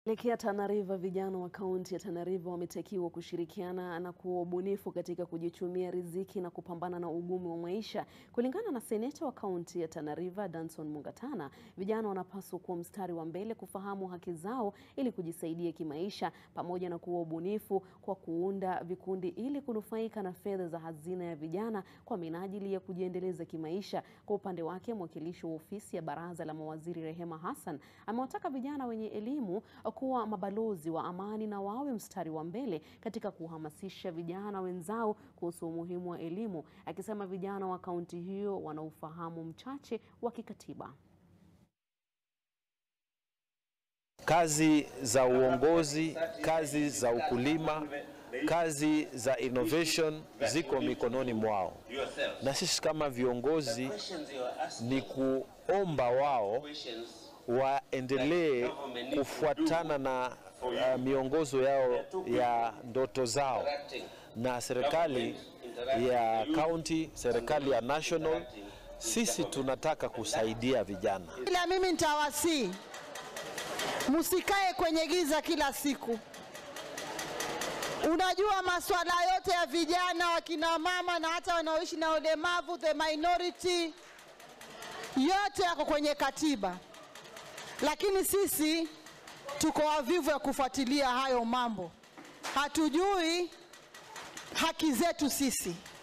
Elekea Tana River, vijana wa kaunti ya Tana River wametakiwa kushirikiana na kuwa ubunifu katika kujichumia riziki na kupambana na ugumu wa maisha. Kulingana na seneta wa kaunti ya Tana River, Danson Mungatana, vijana wanapaswa kuwa mstari wa mbele kufahamu haki zao ili kujisaidia kimaisha, pamoja na kuwa ubunifu kwa kuunda vikundi ili kunufaika na fedha za hazina ya vijana kwa minajili ya kujiendeleza kimaisha. Kwa upande wake, mwakilishi wa ofisi ya baraza la mawaziri Rehema Hassan amewataka vijana wenye elimu kuwa mabalozi wa amani na wawe mstari wa mbele katika kuhamasisha vijana wenzao kuhusu umuhimu wa elimu, akisema vijana wa kaunti hiyo wana ufahamu mchache wa kikatiba. Kazi za uongozi, kazi za ukulima, kazi za innovation ziko mikononi mwao, na sisi kama viongozi ni kuomba wao waendelee kufuatana na uh, miongozo yao ya ndoto zao, na serikali ya county, serikali ya national, sisi tunataka kusaidia vijana. Ila mimi nitawasii msikae kwenye giza kila siku. Unajua, masuala yote ya vijana, wakina mama na hata wanaoishi na ulemavu, the minority, yote yako kwenye katiba lakini sisi tuko wavivu ya kufuatilia hayo mambo, hatujui haki zetu sisi.